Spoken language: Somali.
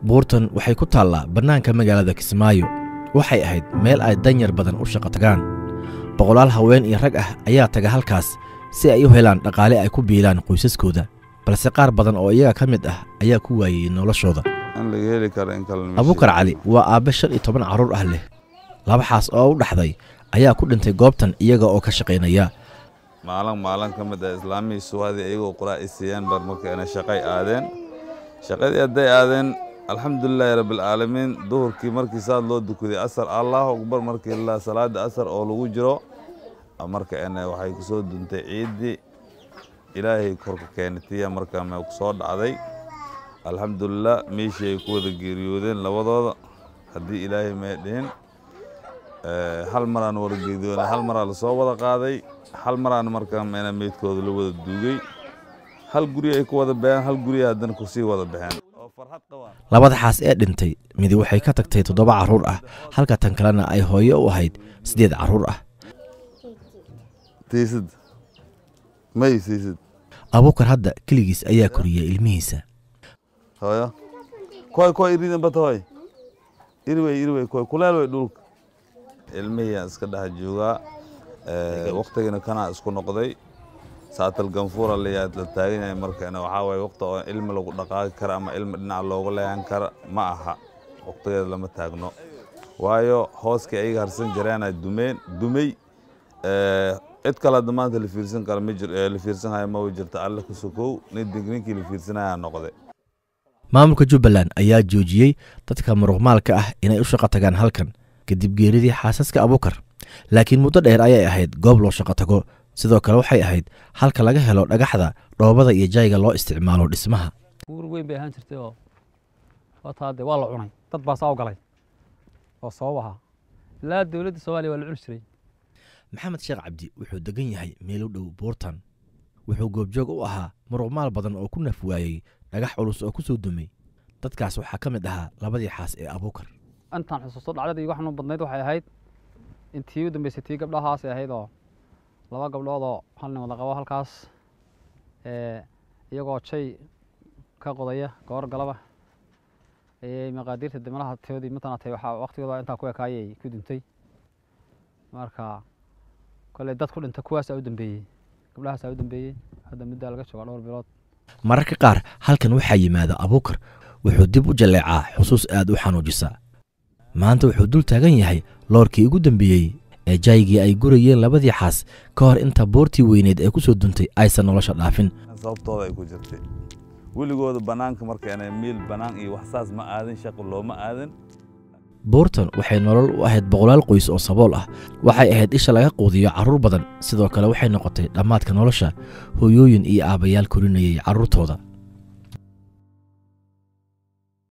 buurtan waxay ku taallaa bannaanka magaalada kismaayo waxay ahayd meel ay danyar badan u shaqo tagaan boqolaal haween iyo rag ah ayaa taga halkaas si ay u helaan dhaqaale ay ku biilaan qoysaskooda balse qaar badan oo iyaga ka mid ah ayaa ku waayey noloshooda in laga heli karo in kale abuukar cali waa aabbe shan iyo toban carruur ah leh labaxaas oo u dhaxday ayaa ku dhintay goobtan iyaga oo ka shaqaynaya maalin maalin ka mid ah islaamihii suwaadii iyagoo quraa i siiyeen bar markayna shaqay aadeen shaqadii hadday aadeen alxamdulilaahi rabbilcaalamiin duhurkii markii saad loo dukaday asar allahu akbar markii la salaada asar oo lagu jiro marka ene waxay ku soo duntay ciiddii ilaahay korka keenatiya markaa mee ku soo dhacday alxamdulilah meeshii ay ku wada geeriyoodeen labadooda haddii ilaahay mee dhihin hal maraan wada geeriyoodeen hal maraa lasoo wada qaaday hal maraan markaa meena meydkooda la wada duugay hal guri ay ku wada baxeen hal guri haddana kusii wada baxeen labada xaas ee dhintay midi waxay ka tagtay toddoba carruur ah halka tan kalena ay hooyo u ahayd siddeed carruur ah tiisid may siisid abuukar hadda keligiis ayaa koriyey ilmihiisa hooyo koy koy iridan bata hoy iri wey iri wey koy kuleel wey dhulka ilmihiyaan iska dhex joogaa waktigina kanaa isku noqday saatal ganfuura layaa la taagan yahay markana waxaa waye waqti oo ilmi lagu dhaqaaqi kara ama ilmi dhinac looga leeyan kara ma aha waqtigeeda lama taagno waayo hooskii ayaga harsan jareena dumeen dumey cid kale hadda maanta la fiirsan kara ma jir la fiirsanhayo maba jirto alle ku sokow nin ninkii la fiirsanayaa noqday maamulka jubbaland ayaa joojiyey dadka muruqmaalka ah inay u shaqo tagaan halkan kadib geeridii xaasaska abuukar laakiin muddo dheer ayay ahayd goob loo shaqo tago sidoo kale waxay ahayd halka laga helo dhagaxda dhoobada iyo jayga loo isticmaalo dhismaha buur weyn bay ahaan jirtay oo wataa dee waa la cunay dad baa saa u galay oo sabab ahaa ilaa dowladda soomaaliya waa la cuni jiray maxamed sheekh cabdi wuxuu degan yahay meel u dhow buurtan wuxuu goobjoog u ahaa muruqmaal badan oo ku naf waayey dhagax culus oo ku soo dumay dadkaas waxaa ka mid ahaa labadii xaas ee abuukar intaan xusuusto dhacdadii igu xanuun badnayd waxay ahayd intii u dambeysay tii gabdhahaasay ahayd oo laba gabdhood oo hal nin wada qabo halkaas iyagoo jay ka qodaya goor galaba ayay maqaadiirta dimalaha toodii matanaatay waxaa waqtigooda intaa ku ekaayay ku duntay marka kolley dad ku dhinta kuwaasaa u dambeeyey gabdhahaasaa u dambeeyey hadda middaa laga joogaa dhowr bilood mararka qaar halkan waxaa yimaada abuukar wuxuu dib u jalleecaa xusuus aad u xanuujisa maanta wuxuu dul taagan yahay loorkii ugu dambeeyey ee jaygii ay gurayeen labadii xaas ka hor inta boortii weyneed ee ku soo duntay aysan nolosha dhaafin sababtooda ay ku jirtay weligooda bannaanka markayna miil bannaan iyo wax saas ma aadin shaqo looma aadan buurtan waxay nolol u ahayd boqolaal qoys oo sabool ah waxay ahayd isha laga quudiyo carruur badan sidoo kale waxay noqotay dhammaadka nolosha hooyooyin iyo aabbayaal korinayay carruurtooda